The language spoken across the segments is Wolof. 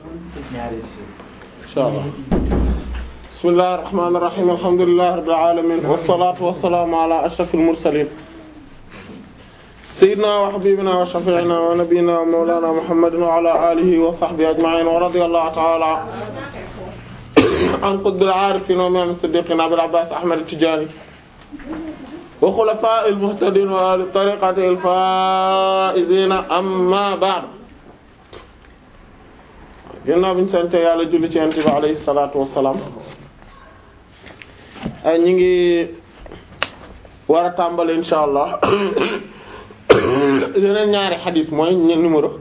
insha allah bismillahir rahmanir rahim alhamdulillahi rabbil alamin wassalatu wassalamu ala ashrafil mursalin sayyidina wa habibina wa shafi'ina wa nabiyyina wa mawlana muhammadin wa ala alihi wa sahbihi ajma'in wa radiyallahu ta'ala an qutbil arifin wa min as-siddiqin abil abbas ahmad at-tijani wa khulafa'il muhtadin wa ahli tariqatil faa'izina amma ba'd ginnaaw bi ñu sant yàlla julli ci yonent bi alayhi salaatu wassalaam ñu ngi war a tàmbali insha allah yeneen ñaari xadiis mooy numéro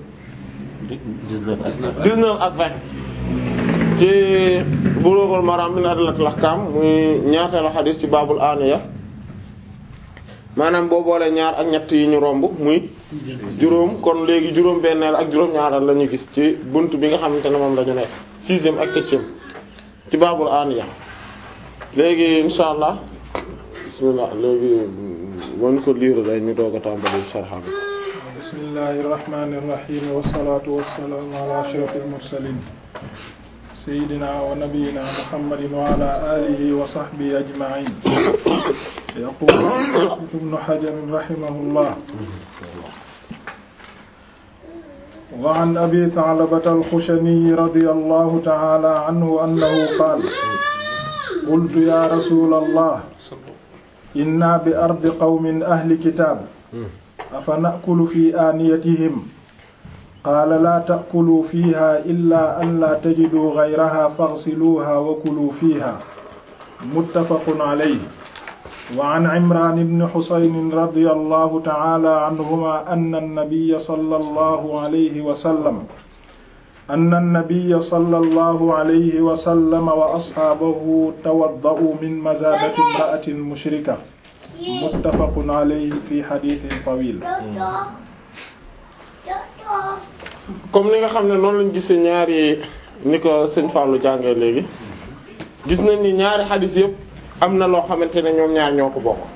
dix-neuf ak vingt ci Bulughul Maram min Adillatil Ahkam muy ñaateelu xadiis ci baabul aaniya maanaam boo boolee ñaar ak ñett yi ñu romb muy juróom kon léegi juróom benneel ak juróom ñaaral la ñu gis ci bunt bi nga xamante ne moom la ñu nekk sixième ak septième ci baabul aaniya léegi insha allah bismillah léegi mën ko liir day ñu doog a tàmbali sarxa bi bismillahir rahmanir rahim wassalatu wassalamu ala ashrafil mursalin sayyidina wa nabiyyina muhammadin wa ala alihi wa sahbihi ajma'in yaqulu ibn hajar rahimahullah wa an abi tha'labata al-khushani radiyallahu ta'ala anhu annahu qala qultu ya rasulallah inna bi ardi qawmin ahli kitab afa na'kulu fi aaniyatihim qaala laa ta'kuluu fiiha illaa an laa tajiduu ghayraha faghsiluuha wa kuluu fiiha muttafaqun alayhi wa an Imraan ibn Husayn radiyallahu ta'ala anhumaa anna an-nabiyya sallallahu alayhi wa sallam anna an-nabiyya sallallahu alayhi wa sallam wa ashaabahu tawadda'uu min mazaadati imra'atin mushrika muttafaqun alayhi fi hadiithin tawiil comme ni nga xam ne noonu lañ gisee ñaari ni ko sëñ Fallou jàngee léegi gis nañ ni ñaari xadis yëpp am na loo xamante ne ñoom ñaar ñoo ko bokk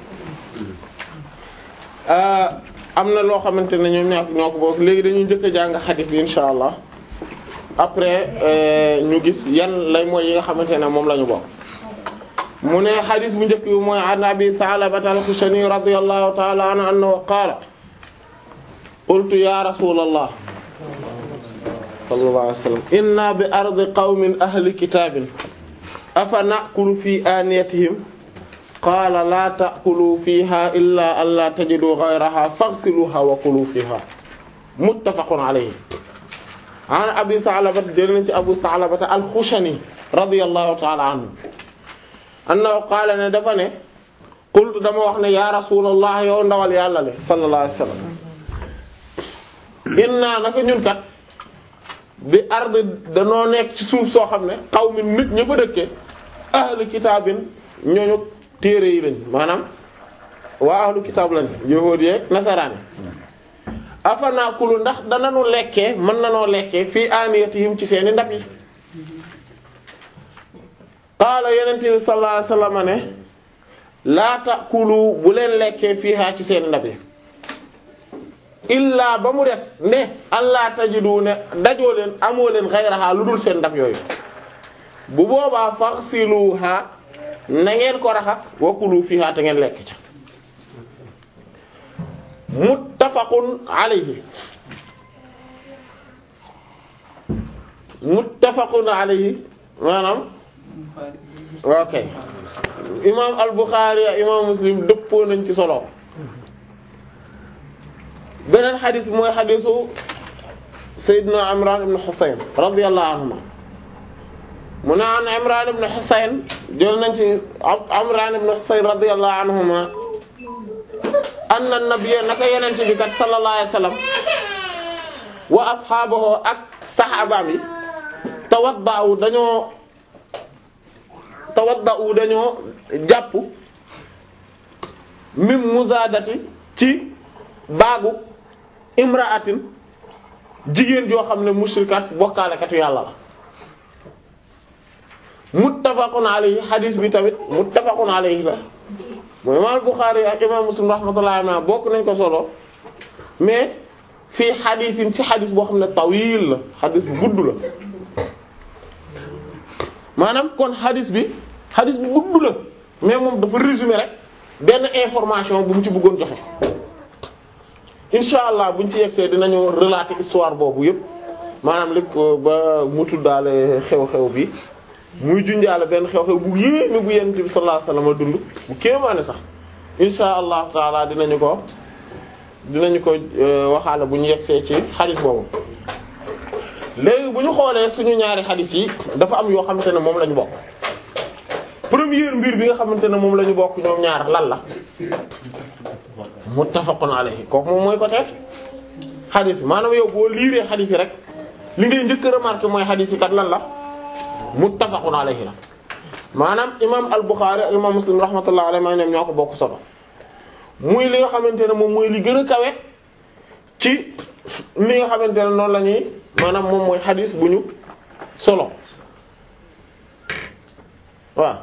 am na loo xamante ne ñoom ñaar ñoo ko bokk léegi dañuy njëkk a jàng xadis bi insha allah après ñu gis yan lay mooy yi nga xamante ne moom la ñu bokk mu ne xadis bu njëkk bi mooy an abi Sa'labata al-Khushani radiyallahu ta'ala anhu annahu qaala qultu ya rasulallah sallallahu alayhi wa sallam inna bi ardi qawmin ahli kitaabin afa na'kulu fi aaniyatihim qaala laa ta'kulu fiiha illaa an laa tajidu ghayraha faghsiluha wa kulu fiiha muttafaqun alayhi an abi Sa'labata jël nañ ci abu Sa'labata al-Khushani radiyallahu ta'ala anhu annahu qaala ne dafa ne qultu dama wax ne ya rasulallah yow ndawal yàlla le sallallahu alayhi wa sallam inna naka ñun kat bi ard danoo nekk ci suuf soo xam ne qawmin nit ña fa dëkke ahlu kitaabin ñooñu téere yi lañ maanaam waa ahlu kitaab lañ yahuud yeek nasaraani afa naakulu ndax dananu lekkee mën nanoo lekkee fii aaniyatihim ci seeni ndab yi qaala yenente bi sallallahu alayhi wasallam ne laa taakulu bu leen lekkee fiihaa ci seeni ndab yi illaa ba mu des ne allah tajidu ne dajoo leen amoo leen xayraha lu dul seen ndab yooyu bu boobaa faghsiluha na ngeen ko raxas wa kulu fiha te ngeen lekk ca muttafaqun alayhi muttafaqun alayhi maanaam ok imam al-Bukhari imam Muslim dëppoo nañ ci solo beneen xadis bi mooy xadisu Seydina Imran ibn Husayn radiyallahu anhuma mu ne an Imran ibn Husayn jël nañ ci Imran ibn Husayn radiyallahu anhuma anna nabiyya naka yonent bi kat sallallahu alayhi wasallam wa ashaabahu ak saxaabaam yi tawadda'u dañoo tawadda'u dañoo jàpp mim muzaadati ci baagu imra'atin jigéen joo xam ne mushrikat bokkaalekatu yàlla la muttafaqun alayhi hadis bi tamit muttafaqun alayhi la mooy imaam Bukhari ak imaam Muslim rahmatullahi alayhi bokk nañ ko solo mais fii xadisin ci xadis boo xam ne tawil la xadis bu gudd la maanaam kon hadith bi hadith bi gudd la mais moom dafa résumé rek benn information bu mu ci bëggoon joxe incha allah buñ ci yegsee dinañu relater histoire boobu yépp maanaam lépp ba mu tuddaale xew-xew bi muy junjaale benn xew-xew bu yéeme bu yonent bi sallallahu alayhi wasallam dund bu kéemaane sax incha allah taala dinañu ko dinañu ko waxaale bu ñu yegsee ci xadis boobu léegi bu ñu xoolee suñu ñaari xadis yi dafa am yoo xamante ne moom la ñu bokk première mbir bi nga xamante ne moom la ñu bokk ñoom ñaar lan la muttafaqun alayhi kooku moom mooy côté xadis bi maanaam yow boo liiree xadis yi rek li ngay njëkk a remarquer mooy xadis yi kat lan la muttafaqun alayhi la maanaam imam al-Bukhari ak imam Muslim rahmatullah alayhi maa ñoom ñoo ko bokk solo muy li nga xamante ne moom mooy li gën a kawe ci li nga xamante ne noonu la ñuy maanaam moom mooy xadis bu ñu solo waaw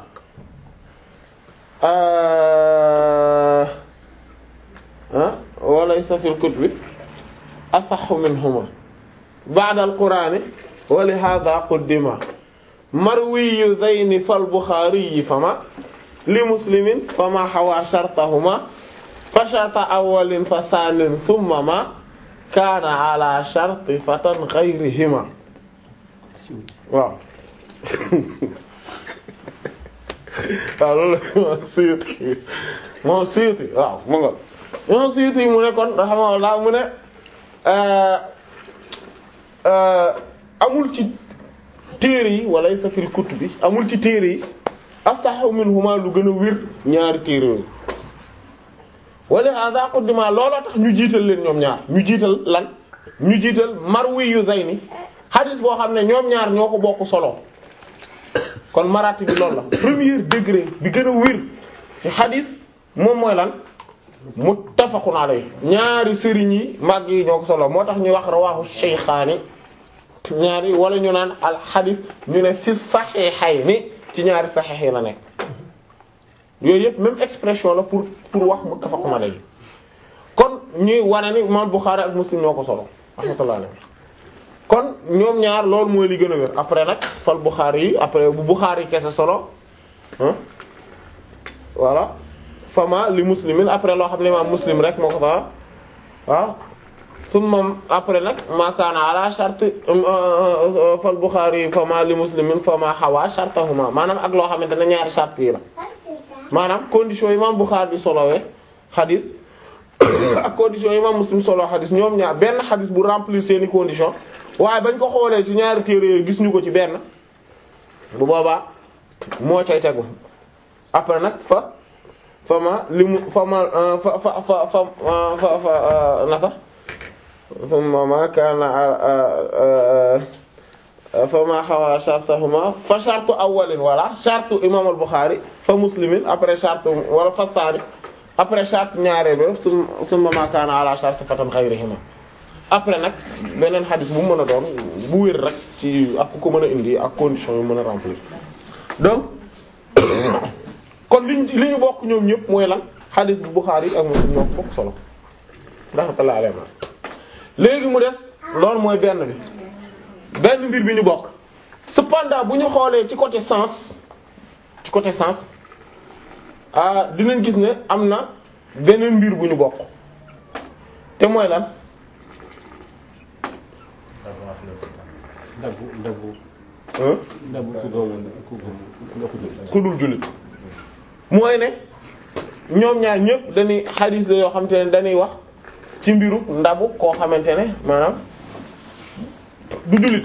ah walaysa fil kutubi asahhu minhuma ba'da al-qur'ani wa li hadha quddima marwiyu zayni fal buxaari fama li muslimin fama xawa shartahuma fa sharta awwalin fa saanin thumma ma kaana ala sharti fatan ghayrihima waaw waaw loolu moom Suyuti moom Suyuti waaw mu nga moom Suyuti mu ne kon rahimahullah mu ne amul ci téere yi wala sa fil kutubi amul ci téere yi asahu minhuma lu gën a wér ñaari téere yooyu wala hada qaddima looloo tax ñu jiital leen ñoom ñaar ñu jiital lan ñu jiital marwi yu zayni hadith boo xam ne ñoom ñaar ñoo ko bokk solo kon marati bi loolu la premier degré bi gën a wér ci hadith moom mooy lan muttafaqun alayhi ñaari sëriñ yi mag yi ñoo ko solo moo tax ñuy wax rawahu shaykhaani ñaari wala ñu naan al xadis ñu ne fi saxiixayni ci ñaari saxiix yi la nekk yooyu yëpp même expression la pour pour wax muttafaqun alayhi kon ñuy wane ni imam Bukhari ak Muslim ñoo ko solo rahmatullah alayhi kon ñoom ñaar loolu mooy li gën a wér après nag fal Bukhari yi après bu Bukhari kese solo ah voilà fama li muslimin après loo xam ne imam Muslim rek moo ko sax waaw summa après nag ma kaana ala shart fal Bukhari fama li muslimin fama xawa shartahuma maanaam ak loo xamante ne ñaari shart yi la maanaam condition yi imam Bukhari di solowee xadis ak condition yi imam Muslim solo xadis ñoom ñaar benn xadis bu remplir seeni condition waaye bañ ko xoolee ci ñaari téere yooyu gis ñu ko ci benn bu boobaa moo cay tegu après nag fa fama li mu fama fa fa fa fa fa naka summa ma kaana fa ma xawa shartahuma fa shartu awwalin wala shartu imam al-Bukhari fa muslimin après shartu wala fa saani après shartu ñaaree ba summa ma kaana ala shartu fatan ghayrihima après nag beneen xadis bu mu mën a doon bu wér rek ci ak ku ko mën a indi ak condition yu mën a remplir donc kon liñ li ñu bokk ñoom ñëpp mooy lan xadis bu Bukhari ak Muslim ñoo ko bokk solo rahmatullahi alayhi léegi mu des loolu mooy benn bi benn mbir bi ñu bokk cependant bu ñu xoolee ci côté sens ci côté sens ah dinañ gis ne am na beneen mbir bu ñu bokk te mooy lan ndabu ndabu hein ndabu ku gëmul ku gëmul ku gëmul ku dul jullit mooy ne ñoom ñaar ñëpp dañuy xadis la yoo xamante ne dañuy wax ci mbiru ndabu koo xamante ne maanaam du jullit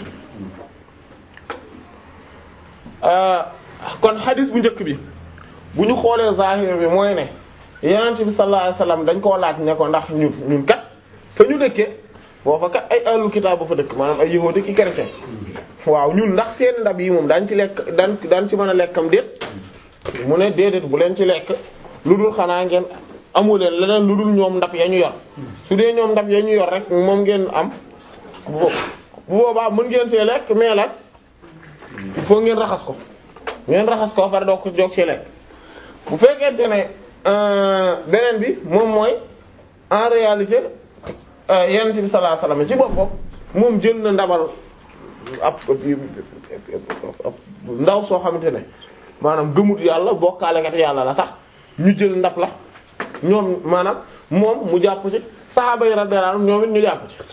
kon xadis bu njëkk bi bu ñu xoolee zahir bi mooy ne yonent bi sallallahu alayhi wasallam dañ koo laaj ne ko ndax ñun ñun kat fa ñu dëkkee boo fa kat ay ahlul kitaab ba fa dëkk maanaam ay yahuudi ki chrétien waaw ñun ndax seen ndab yi moom daañ ci lekk daan daan ci mën a lekkam déet mu ne déedéet bu leen ci lekk lu dul xanaa ngeen amu leen leneen lu dul ñoom ndab ya ñu yor su dee ñoom ndab ya ñu yor rek moom ngeen am bu bu boobaa mën ngeen see lekk mais la il faut ngeen raxas ko ngeen raxas ko pare doo ko joog see lekk bu fekkente ne beneen bi moom mooy en réalité yonent bi sallallahu alayhi wasallam ci boppam moom jël na ndabal ab ab ndaw soo xamante ne maanaam gëmut yàlla bokkaalekat yàlla la sax ñu jël ndab la ñoom maanaam moom mu jàpp ci saxaaba yi radiyallahu anhum ñoom it ñu jàpp ci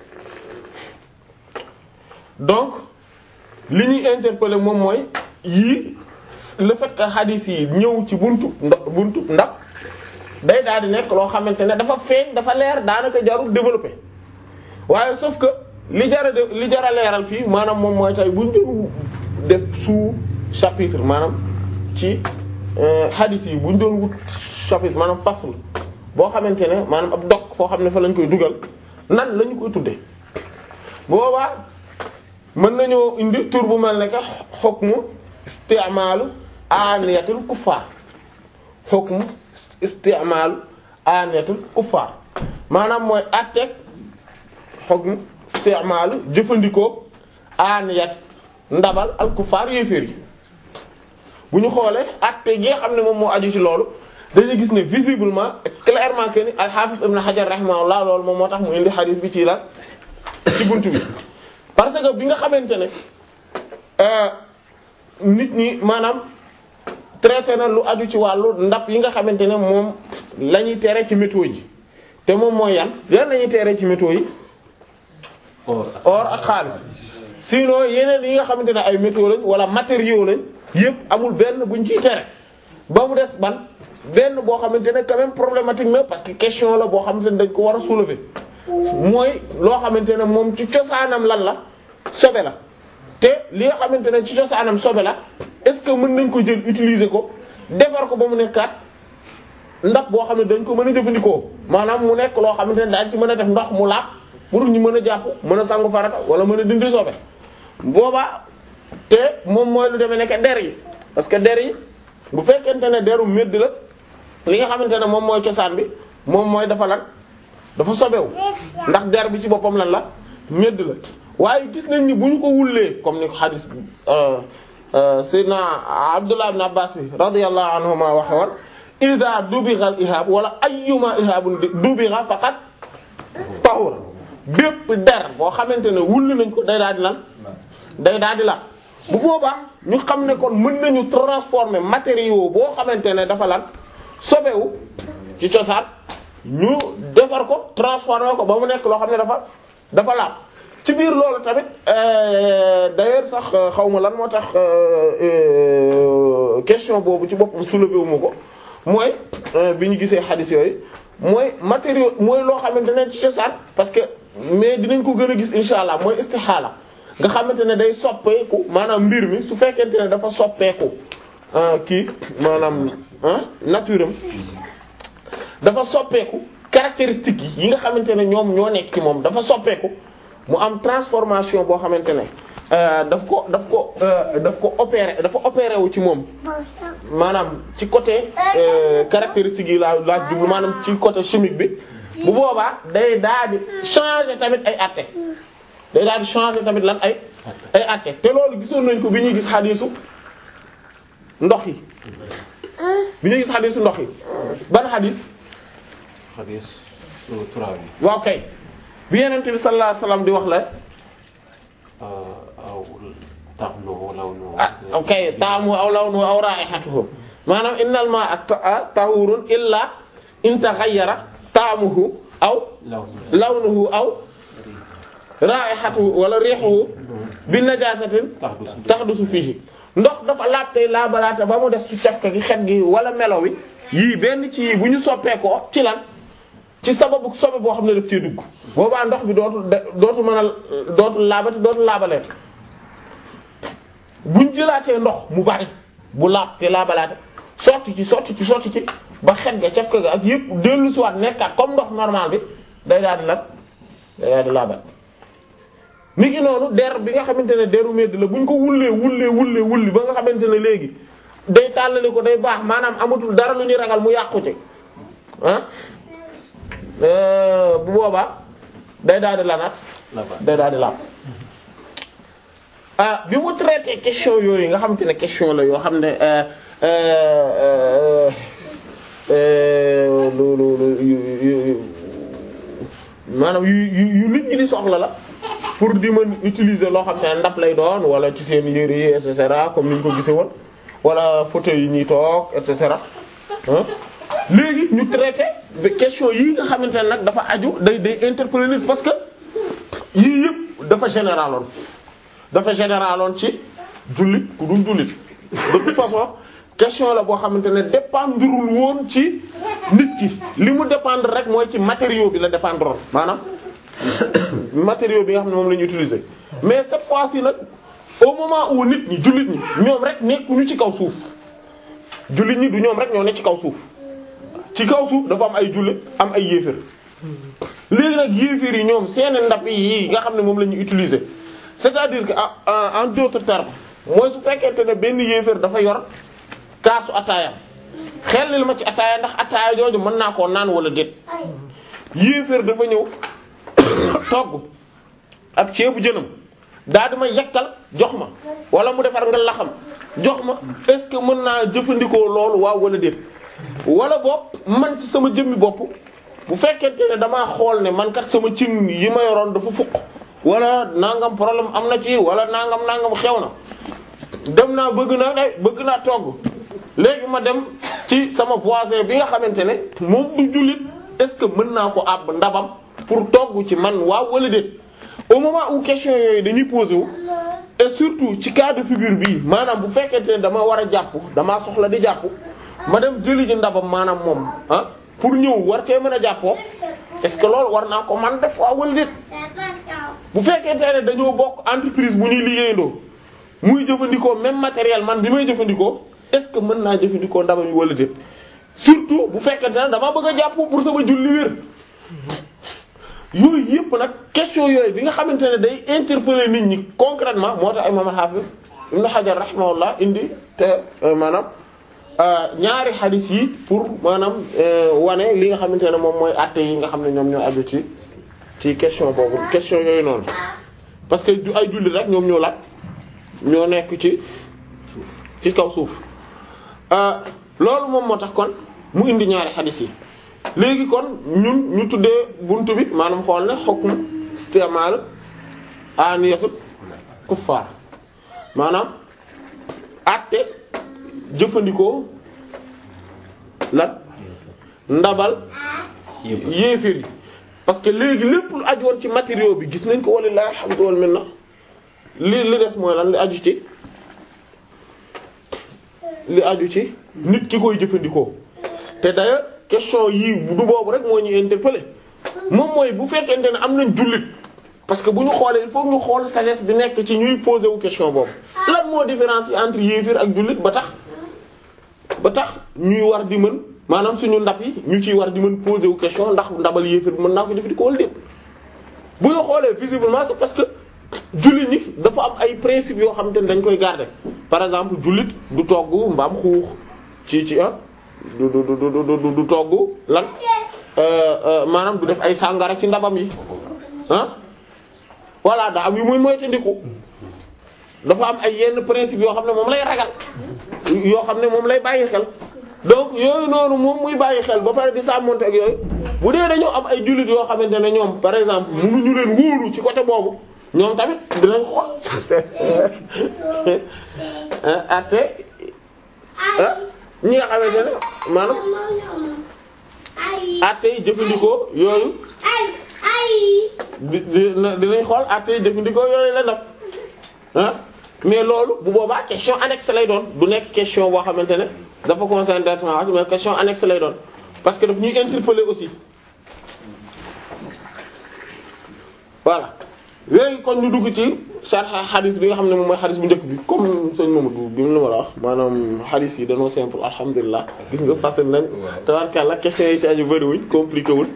donc li ñuy interpeller moom mooy yii le fait que hadith yi ñëw ci buntu nda buntu ndab day daal di nekk loo xamante ne dafa feeñ dafa leer daanaka jarul développer waaye sauf que li jara de li jara leeral fii maanaam moom mooy tey buñ doon def sous chapitre maanaam ci hadith yi buñ doon wut chapitre maanaam fasl boo xamante ne maanaam ab dog foo xam ne fa lañ koy dugal nan lañu koy tuddee boobaa mën nañoo indi tur bu mel ne que hukmu istimaalu aniyatul kuffar hukmu istimaalu aniyatul kuffar maanaam mooy àtteeg hukmu istimaalu jëfandikoo aniyat ndabal al kuffar yéeféer yi bu ñu xoolee àtte gi nga xam ne moom moo aju ci loolu dañuy gis ne visiblement clairement que ni al-Hafiz Ibn Hajar rahimahullah loolu moom moo tax mu indi hadith bi ci la ci buntu bi parce que bi nga xamante ne nit ñi maanaam traité na lu aju ci wàllu ndab yi nga xamante ne moom la ñuy tere ci métaux yi te moom mooy yan yan la ñuy tere ci métaux yi or ak xaalis sinon yeneen yi nga xamante ne ay métaux lañ wala matériaux lañ yépp amul benn buñ ciy tere ba mu des ban benn boo xamante ne quand même problématique na parce que question la boo xamante ne dañ ko war a soulever mooy loo xamante ne moom ci cosaanam lan la sobe la te li nga xamante ne ci cosaanam sobe la est-ce que mën nañ ko jël utiliser ko defar ko ba mu nekkaat ndax boo xam ne dañ ko mën a jëfandikoo maanaam mu nekk loo xamante ne daañ ci mën a def ndox mu laab pour ñu mën a jàpp mën a sangu farata wala mën a dindi sobe boobaa te moom mooy lu demee nekk der yi parce que der yi bu fekkente ne deru medd la li nga xamante ne moom mooy cosaan bi moom mooy dafa lan dafa sobewu ndax der bi ci boppam lan la medd la waaye gis nañ ni bu ñu ko wullee comme ni ko xadis sayyidina Abdullah ibn Abbas bi radiyallahu anhuma waxe woon iza dubigha al ihab wala ayyuma ihabun dubigha faqat tahura bépp der boo xamante ne wulli nañ ko day daal di lan day daal di la bu boobaa ñu xam ne kon mën nañu transformer matériaux boo xamante ne dafa lan sobewu ci cosaan ñu defar ko transformer ko ba mu nekk loo xam ne dafa dafa laab ci biir loolu tamit d'ailleurs sax xaw ma lan moo tax question boobu ci boppam soulevé wu ma ko mooy bi ñu gisee xadis yooyu mooy matériaux mooy loo xamante ne ci cosaan parce que mais dinañ ko gën a gis insha allah mooy istixaala nga xamante ne day soppeeku maanaam mbir mi su fekkente ne dafa soppeeku kii maanaam nature am dafa soppeeku caractéristiques yi nga xamante ne ñoom ñoo nekk ci moom dafa soppeeku mu am transformation boo xamante ne daf ko daf ko daf ko opéré dafa opéré wu ci moom maanaam ci côté caractéristiques yi laa laa jublu maanaam ci côté chimique bi bu boobaa day daal di changer tamit ay atte day daal di changer tamit lan ay ay atte te loolu gisoon nañ ko bi ñuy gis xadiisu ndox yi bi ñuy gis xadiisu ndox yi ban xadiis xadiis turaab yi waaw kay bi Yonent bi sallallahu alayhi wasallam di wax la aw ta'muhu lawnuhu ah ok taamu aw lawnuhu aw raa'ihatuhu maanaam innal maa'a tahurun illa in taghayyara taamuhu aw lawnuhu lawnuhu aw raa'ihatuhu wala rihuhu bi najaasatin tahdusu tahdusu fihi ndox dafa laab tey laabalaate ba mu des su cafka gi xet gi wala melo wi yii benn ci yii bu ñu soppeekoo ci lan ci sababu sobe boo xam ne daf cee dugg boobaa ndox bi dootul dootul mën a dootul laabati dootul laabaleet buñ jëlaatee ndox mu bari bu laab te laabalaate sotti ci sotti ci sotti ci ba xet ga cafka ga ak yëpp dellu si waat nekkaat comme ndox normal bi day daal di lan day daal di laabat mi ngi noonu der bi nga xamante ne deru medd la buñ ko wullee wullee wullee wulli ba nga xamante ne léegi day tàllali ko day baax maanaam amatul dara lu ñuy ragal mu yàqu ci ah bu boobaa day daal di lanaat labat day daal di laab ah bi mu traité question yooyu nga xamante ne question la yoo xam ne euh, euh, euh, lu lu lu yu yu yu maanaam yu yu yu nit ñi di soxla la pour di mën utiliser loo xam te ne ndab lay doon wala ci seen yére yi et cetera comme ni ñu ko gisee woon wala fauteuil yi ñuy toog et cetera ah léegi ñu traité ba question yii nga xamante ne nag dafa aju day day interpeller nit parce que yii yëpp dafa généraloon dafa généraloon ci jullit ku dul jullit de toute façon question la boo xamante ne dépendrul woon ci nit ki li mu dépendre rek mooy ci matériau bi la dépendre maanaam matériau bi nga xam ne moom la ñu utiliser mais cette fois-ci nag au moment où nit ñi jullit ñi ñoom rek nekkuñu ci kaw suuf jullit ñi du ñoom rek ñoo ne ci kaw suuf ci kaw suuf dafa am ay jullit am ay yéefér léegi nag yéefér yi ñoom seeni ndab yi nga xam ne moom la ñu utiliser c'est-à-dire que en en d'autres termes mooy su fekkente ne benn yéefér dafa yor kaasu ataaya xel ma ci ataaya ndax ataaya jooju mën naa koo naan wala déet yéeféer dafa ñëw togg ak ceebu jënam daal di ma yekkal jox ma wala mu defar nga laxam jox ma est-ce que mën naa jëfandikoo loolu waaw wala déet wala boog man ci sama jëmmi bopp bu fekkente ne damaa xool ne man kat sama cin yi ma yoroon dafa fukk wala nangam problème am na ci wala nangam nangam xew na dem naa bëgg naa day bëgg naa togg léegi ma dem ci sama voisin bi nga xamante ne moom du jullit est-ce que mën naa ko àbb ndabam pour togg ci man waaw wala déet au moment où question yooyu dañuy posé wu et surtout ci cas de figure bii maanaam bu fekkente ne dama war a jàpp damaa soxla di jàpp ma dem jëli ji ndabam maanaam moom ah pour ñëw war cee mën a jàppoo est-ce que loolu war naa ko man def waaw wala déet bu fekkente ne dañoo bokk entreprise bu ñuy liggéeyandoo muy jëfandikoo même matériel man bi may jëfandikoo est-ce que mën naa jëfandikoo ndabam yi wala déet surtout bu fekkente ne dama bëgg a jàpp pour sama julli wér yooyu yëpp nag question yooyu bi nga xamante ne day interpeller nit ñi concrètement moo tax imam al-Hafiz Ibn Hajar rahimahullah indi te maanaam ñaari hadith yi pour maanaam wane li nga xamante ne moom mooy àtte yi nga xam ne ñoom ñoo aju ci ci question boobu question yooyu noonu parce que du ay julli rek ñoom ñoo laaj ñoo nekk ci ci kaw suuf loolu moom moo tax kon mu indi ñaari hadith yi léegi kon ñun ñu tuddee buntu bi maanaam xool ne hukm istimal aniyatul kuffar maanaam àtte jëfandikoo lan ndabal yéefir yi parce que léegi lépp lu aju woon ci matériaux bi gis nañ ko walillahi alhamdu wal minna li li des mooy lan li aju ci li aju ci nit ki koy jëfandikoo te d'ailleurs question yii du boobu rek moo ñu interpeller moom mooy bu fekkente ne am nañ jullit parce que bu ñu xoolee il faut ñu xool sagesse bi nekk ci ñuy poser wu question boobu lan moo différence yi entre yéefir ak jullit ba tax ba tax ñuy war di mën maanaam suñu ndab yi ñu ciy war di mën poser wu question ndax ndabal yéefir mën naa ko jëfandikoo wala déet bu ñu xoolee visiblement c'est parce que jullit ñi dafa am ay principes yoo xamante ne dañ koy garder par exemple jullit du togg mbaam xuux ci ci ah du du du du du togg lan maanaam du def ay sàngara ci ndabam yi ah voilà daa am yu muy moytandiku dafa am ay yenn principe yoo xam ne moom lay ragal yoo xam ne moom lay bàyyi xel donc yooyu noonu moom muy bàyyi xel ba pare di sàmmonte ak yooyu bu dee dañoo am ay jullit yoo xamante ne ñoom par exemple mënuñu leen wóolu ci côté boobu ñoom tamit dinañ xool ate ñi nga xamante ne maanaam ate yi jëfandikoo yooyu di dinañ xool ate yi jëfandikoo yooyu la def ah mais loolu bu boobaa question annexe lay doon du nekk question boo xamante ne dafa concerner directement mais question annexe lay doon parce que daf ñuy interpeller aussi voilà léegi kon ñu dugg ci sarxa xadis bi nga xam ne moom mooy xadis bu njëkk bi comme sëñ Mamadou bi mu la ma la wax maanaam xadis yi dañoo simple alhamdulilah gis nga facile nañ tabarkàlla question yi ci aju bëriwuñ compliqué wul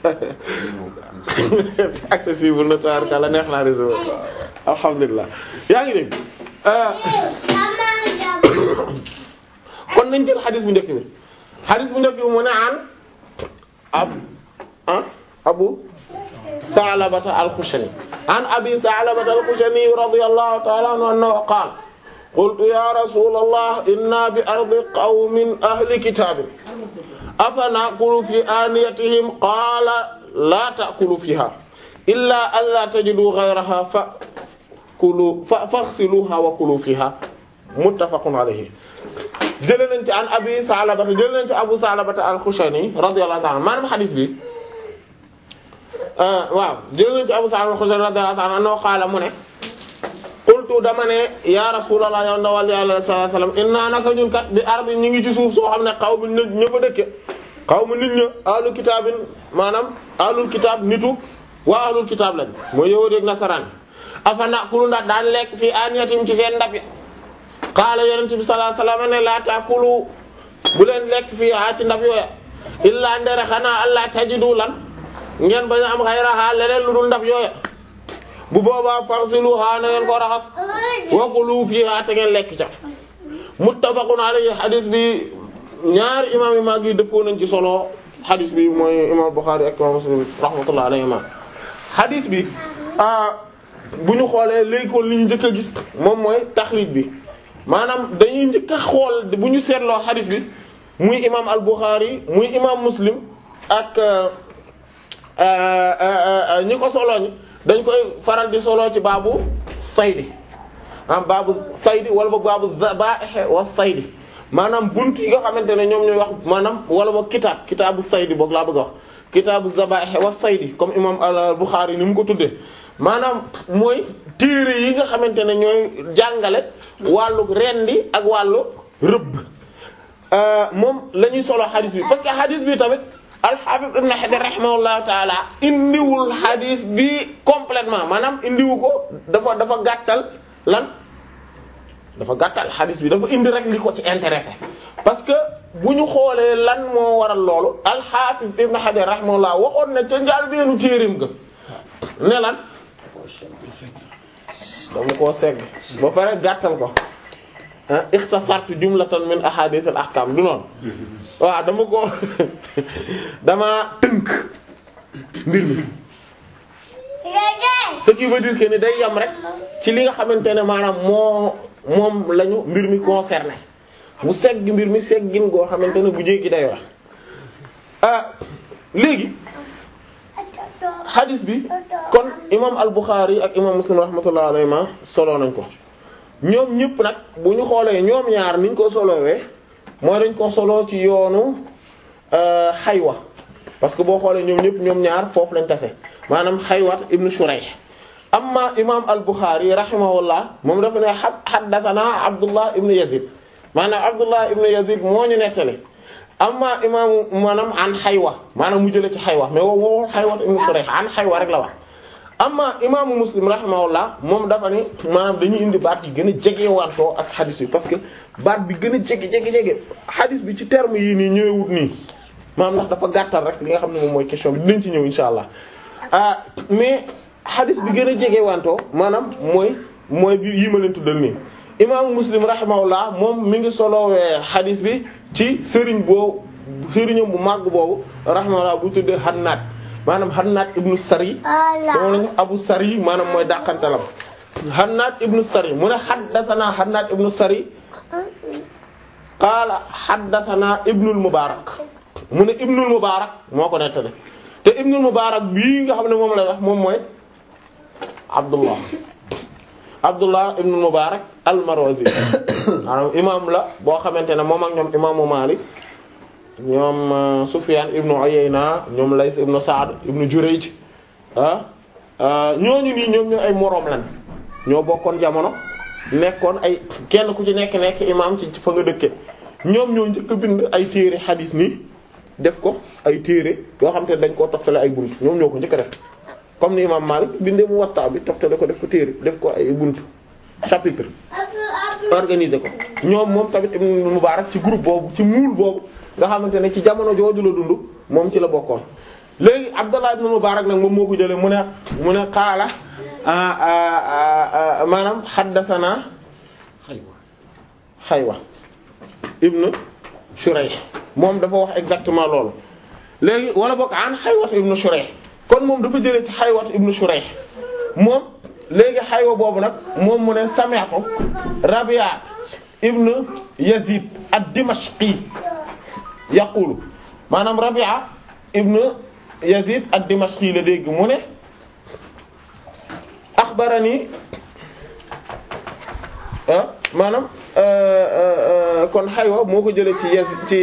accessible na tabarkàlla neex naa réseau alhamdulilah yaa ngi dégg kon nañ jël xadis bu njëkk bi xadis bu njëkk bi mu ne an ab ah abu Sa'labata al-Khushani an Abi Sa'labata al-Khushani radiyallahu ta'ala anhu annahu qala qultu ya rasulallah inna bi ardi qawmin ahli kitabin afa na'kulu fi aniyatihim qala la ta'kulu fiha illa alla tajidu ghayraha fa kulu fa faghsiluha wa kulu fiha muttafaqun alayhi jëlee nañ ci an abi Salabata jëlee nañ ci abu Salabata al-Khushani radiyallahu ta'ala maanaam xadis bi waaw jëlee nañ ci abu Salabata al-Khushani radiyallahu ta'ala annahu qaala mu ne qultu dama ne ya rasulullah yow ndawal yàlla sallallahu alayhi wasallam inna naka ñun kat bi ardi ñu ngi ci suuf soo xam ne xaw ma nit ña fa dëkke xaw ma nit ña ahlul kitaabin maanaam ahlul kitaab nitu waa ahlul kitaab lañ mooy yahuud ak nasaraan afa naqulu ndax daan lekk fii aniyatim ci seen ndab yi qaala yonent bi sallallahu alayhi wasallam ne laa taakulu bu leen lekk fii ha ci ndab yooya illaa ndere xanaa allah tajidu lan ngeen bañ a am xayraha leneen lu dul ndab yooya bu boobaa farsiluha na ngeen ko raxas wa kulu fiha te ngeen lekk ca muttafaqun alayhi hadis bi ñaari imam yi mag yi dëppoo nañ ci solo hadis bi mooy imam Bukhari ak imam Muslim rahmatullahi alayhima hadis bi bu ñu xoolee léegi ko li ñu njëkk a gis moom mooy taxrij bi maanaam dañuy njëkk a xool bu ñu seetloo hadis bi muy imam al-Bukhari muy imam Muslim ak ñi ko solo ñi dañ koy faral di solo ci baabu saydi ah baabu saydi wala ba baabu zaba'ih wa saydi maanaam bunt yi nga xamante ne ñoom ñooy wax maanaam wala ba kitaab kitaabu saydi boog laa bëgg a wax kitaabu zaba'ih wa saydi comme imam al-Bukhari ni mu ko tuddee maanaam mooy téere yi nga xamante ne ñooy jàngale wàllu rendi ak wàllu rëbb moom la ñuy solo xadis bi parce que xadis bi tamit al-Hafiz Ibn Hajar rahimahullahu taala indiwul xadis bi complètement maanaam indiwu ko dafa dafa gàttal lan dafa gàttal xadis bi dafa indi rek li ko ci intéressé parce que bu ñu xoolee lan moo waral loolu al-Hafiz Ibn Hajar rahimahullah waxoon na ca njaal beenu téerim ga ne lan dama koo segg ba pare gàttal ko ah ixtasartu jumlatan min ahadith al ahkam du noonu waaw dama ko dama tënk mbir mi ce qui veut dire que ni day yam rek ci li nga xamante ne maanaam moo moom lañu mbir mi concerné mu segg mbir mi seggin goo xamante ne bu jéggi day wax ah léegi hadis bi kon imam al-Bukhari ak imam Muslim rahmatullahi alayhima solo nañ ko ñoom ñëpp nag bu ñu xoolee ñoom ñaar niñ ko solowee mooy dañ ko solo ci yoonu xaywa parce que boo xoolee ñoom ñëpp ñoom ñaar foofu lañ tase maanaam xaywat ibnu Shurayh amma imam al-Bukhari rahimahullah moom dafa ne haddathana Abdullah ibnu Yazid maanaam Abdullah ibnu Yazid moo ñu nettali amma imaamu maanaam an xaywa maanaam mu jëlee ci xaywa mais woo woo xaywa ibnu Shurayh an xaywa rek la wax amma imaamu muslim rahimahullah moom dafa ni maanaam dañuy indi baat yi gën a jege wantoo ak xadis bi parce que baat bi gën a jege jege jege xadis bi ci terme yii nii ñëwewut nii maanaam ndax dafa gàttal rek li nga xam ne moom mooy question bi dinañ ci ñëw insha allah ah mais xadis bi gën a jege wantoo maanaam mooy mooy bi yi ma leen tuddal nii imaamu muslim rahimahullah moom mi ngi solowee xadis bi ci sëriñ boobu sëriñam bu màgg boobu rahimahullah bu tuddee Hannaad maanaam Hannaad ibnu Sari dama lañu Abu Sari maanaam mooy dàqantalam Hannaad ibnu Sari mu ne haddathana Hannaad ibnu Sari qaala haddathana Ibnul Mubaarak mu ne Ibnul Mubaarak moo ko nettali te Ibnul Mubaarak bii nga xam ne moom lay wax moom mooy Abdullah Abdullah ibnul Mubaarak al-Marwazi maanaam imaam la boo xamante ne moom ak ñoom imaamu Maalik ñoom Sufyan ibnu Uyayna ñoom Lays ibnu Sa'd ibnu Jurayj ah ñooñu nii ñoom ñoo ay moroom lan ñoo bokkoon jamono nekkoon ay kenn ku ci nekk nekk imaam ci fa nga dëkke ñoom ñoo njëkk a bind ay téere xadiis nii def ko ay téere yoo xam te dañ koo toftale ay bunt ñoom ñoo ko njëkk a def comme ni imaam Maalik bindee mu Muwatta bi toftale ko def ko téere def ko ay bunt chapitre organiser ko ñoom moom tamit Ibn Mubarak ci groupe boobu ci muul boobu nga xamante ne ci jamono jooju la dund moom ci la bokkoon léegi Abdallah ibn Mubarak nag moom moo ko jëlee mu ne mu ne qaala maanaam haddathana xaywa Xaywa ibn Shurayh moom dafa wax exactement loolu léegi wala bokk an Xaywat ibn Shurayh kon moom dafa jëlee ci Xaywat ibn Shurayh moom léegi Xaywa boobu nag moom mu ne sami'tu Rabi'a ibn Yazid ad-Dimashqi yaqulu maanaam Rabi'a ibn Yazid ad-Dimashqi la dégg mu ne axbarani ah maanaam kon xaywa moo ko jëlee ci yes ci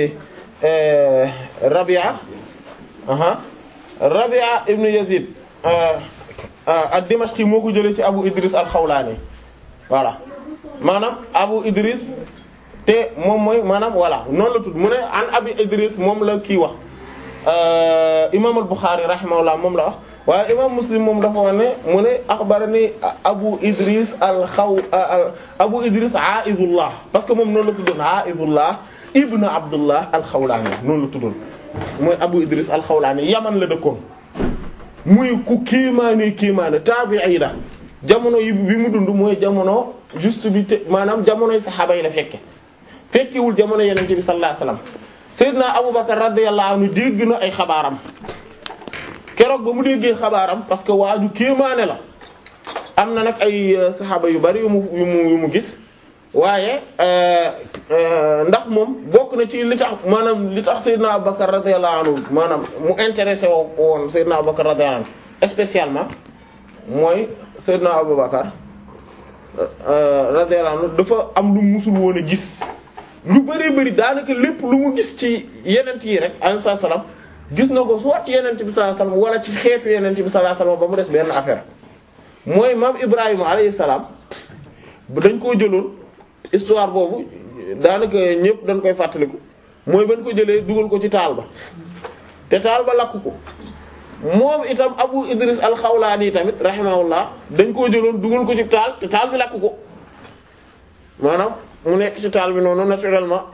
Rabia aha Rabia ibnu Yazid ad-Dimashqi moo ko jëlee ci Abu Idris al-Xawlaani voilà maanaam Abu Idris te moom mooy maanaam voilà noonu la tudd mu ne an Abi Idris moom la kii wax imaam al-Bukhari rahimahullah moom la wax waaye imaam Muslim moom dafa wax ne mu ne axbarani Abu Idris al-Xaw Abu Idris Aizullah parce que moom noonu la tuddoon Aizullah ibn Abdullah al-Xawlaani noonu la tuddoon mooy Abu Idris al-Xawlaani Yaman la dëkkoon muy ku kéemaane kéemaane taabi'i la jamono yi bi mu dund mooy jamono juste bi te maanaam jamonoy saxaaba yi la fekke fekkewul jamono Yonent bi sallallahu alayhi wasallam Seydina Abubakar radiyallahu anhu dégg na ay xabaaram keroog ba mu déggee xabaaram parce que waaju kéemaane la am na nag ay saxaaba yu bari yu mu yu mu yu mu gis waaye ndax moom bokk na ci li tax maanaam li tax Seydina Abubakar radiyallahu anhu maanaam mu intéressé woo woon Seydina Abubakar radiyallahu anhu spécialement mooy Seydina Abubakar radiyallahu anhu dafa am lu musul woon a gis lu bëree bëri daanaka lépp lu mu gis ci yenent yi rek alayhi salaam gis na ko soit yenent bi sallallahu alayhi wasallam wala ci xeetu yenent bi sallallahu alayhi wasallam ba mu des benn affaire mooy maam Ibrahima alayhi salaam dañ koo jëloon histoire boobu daanaka ñëpp dañ koy fàttaliku mooy bañ ko jëlee dugal ko ci taal ba te taal ba lakk ko moom itam Abu Idris al-Xawlaani tamit rahimahullah dañ koo jëloon dugal ko ci taal te taal bi lakk ko maanaam mu nekk ci taal bi noonu naturellement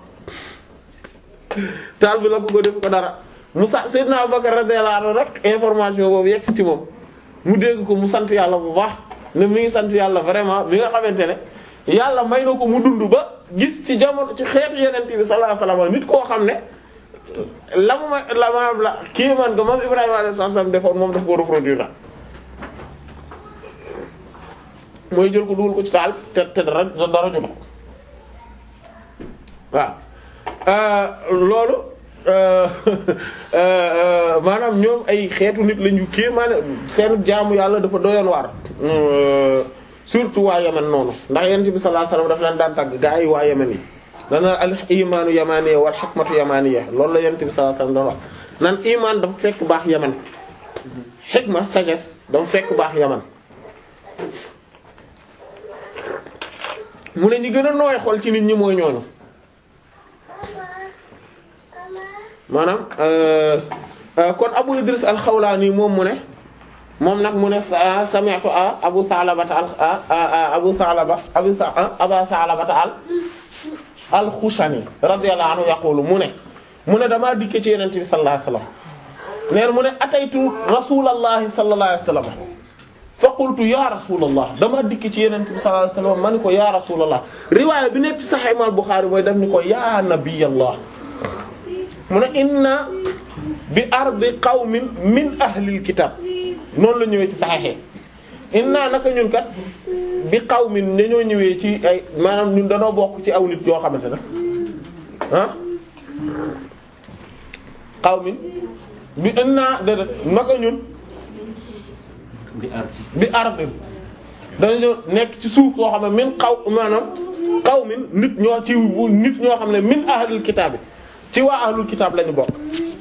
taal bi lakk ko def ko dara mu sax Seydina Abubakar radiyallahu anhu rek information boobu yegg ci moom mu dégg ko mu sant yàlla bu baax ne mi ngi sant yàlla vraiment bi nga xamante ne yàlla may na ko mu dund ba gis ci jamono ci xeetu yeneen bi sallallahu alayhi wasallam nit koo xam ne la mu ma la maanaam la kii man nga moom Ibrahima alayhi salaam defoon moom daf ko reproduire la mooy jël ko dugal ko ci taal te te dara dara jot ko waaw loolu maanaam ñoom ay xeetu nit lañu kii maanaam seen jaamu yàlla dafa doyoon waar surtout waa Yemen noonu ndax Yonent bi sallallahu alayhi wasallam daf leen daan tàgg gaa yi waa Yemen yi dana al imaanu yamaniya wal hikmatu yamaniya loolu la Yonent bi sallallahu alayhi wasallam doon wax nan imaan dafa fekk baax Yemen hikma sagesse dafa fekk baax Yemen mu ne ñi gën a nooy xol ci nit ñi mooy ñooñu maanaam kon Abu Idris al-Xawlaani moom mu ne moom nag mu ne sami'tu Abu Salabata al Abu Salaba Abu Aba Salabata al al-Xushani radiyallahu anhu yaqulu mu ne mu ne damaa dikke ci Yonent bi sallallahu alayhi wasallam neen mu ne ataytu rasulallahi sallallahu alayhi wasallam fa qultu ya rasulallah damaa dikk ci Yonent bi sallallahu alayhi wasallam ma ni ko ya rasulallah riwaaya bi nekk ci Sahih Imam Bukhari mooy def ni ko ya nabiyallah mu ne inna bi ardi qawmin min ahlil kitab noonu la ñëwee ci saxexe inna naka ñun kat bi qawmin dañoo ñëwee ci ay maanaam ñun dañoo bokk ci aw nit yoo xamante ne ah qawmin bi inna déedéet naka ñun bi ardi bi ardi dañoo nekk ci suuf soo xam ne min xaw maanaam qawmin nit ñoo ci nit ñoo xam ne min ahlil kitab bi ci waa ahlul kitaab lañu bokk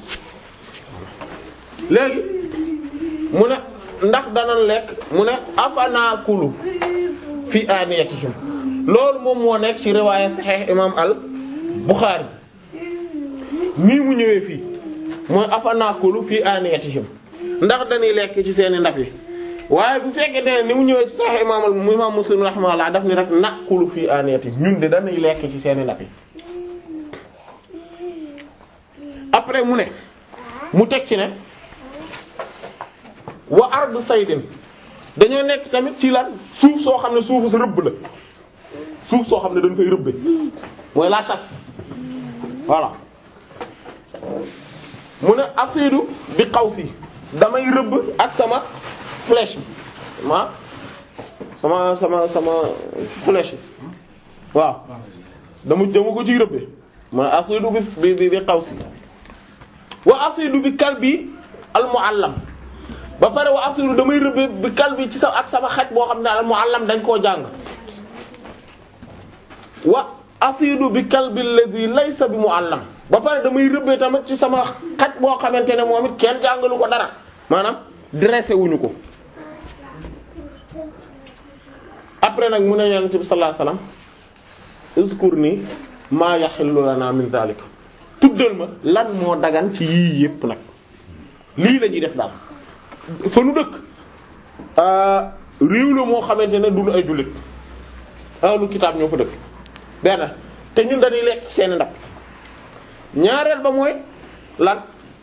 léegi mu ne ndax danañ lekk mu ne afanakulu fi aniyatihim loolu moom moo nekk ci riwaaya sahih imam al Bukhari nii mu ñëwee fii mooy afanakulu fi aniyatihim ndax dañuy lekk ci seeni ndab yi waaye bu fekkee ne ni mu ñëwee ci sahih imam al imam Muslim rahimahullah daf ni rek nakulu fi aniyatihim ñun de dañuy lekk ci seeni ndab yi après mu ne mu teg ci ne wa ardu saydin dañoo nekk tamit ci lan suuf soo xam ne suufu sa rëbb la suuf soo xam ne dañ fay rëbbe mooy la chasse voilà mu ne asidu bi qawsi damay rëbb ak sama flèche bi ma sama sama sama flèche bi waaw dama dama ko ciy rëbbe mu ne asidu bi bi bi qawsi wa asidu bi kalbi al muallam ba pare wa asiru damay rëbbee bi kal bi ci sa ak sama xaj boo xam ne al muallam dañ koo jàng wa asidu bi kalbi alladhi laysa bi muallam ba pare damay rëbbee tamit ci sama xaj boo xamante ne moom it kenn jàngalu ko dara maanaam dressé wuñu ko après nag mu ne yonent bi sallallahu alayhi wasallam uzkurni maa yaxillu lana min zalik tuddal ma lan moo dagan ci yii yépp nag lii la ñuy def daal fa nu dëkk réew la moo xamante ne duñu ay jullit ahlu kitaab ñoo fa dëkk benn te ñun dañuy lekk seeni ndab ñaareel ba mooy lan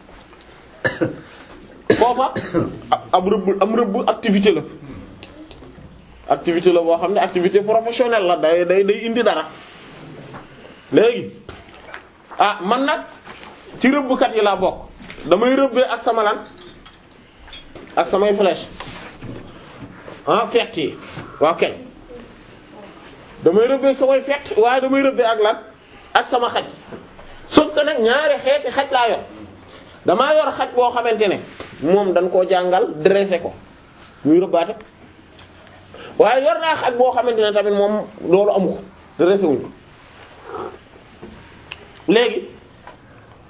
foofa ab rëbb am rëbb activité la activité la boo xam ne activité professionnelle la day day day indi dara léegi ah man nag ci rëbbkat yi laa bokk damay rëbbee ak sama lan ak samay flèche ah fett yi waaw kay damay rëbbee samay fett waaye damay rëbbee ak lan ak sama xaj sauf que nag ñaari xeeti xaj laa yor damaa yor xaj boo xamante ne moom dañ koo jàngal dressé ko muy rëbbaate waaye yor naa xaj boo xamante ne tamit moom loolu amu ko dressé wuñ ko léegi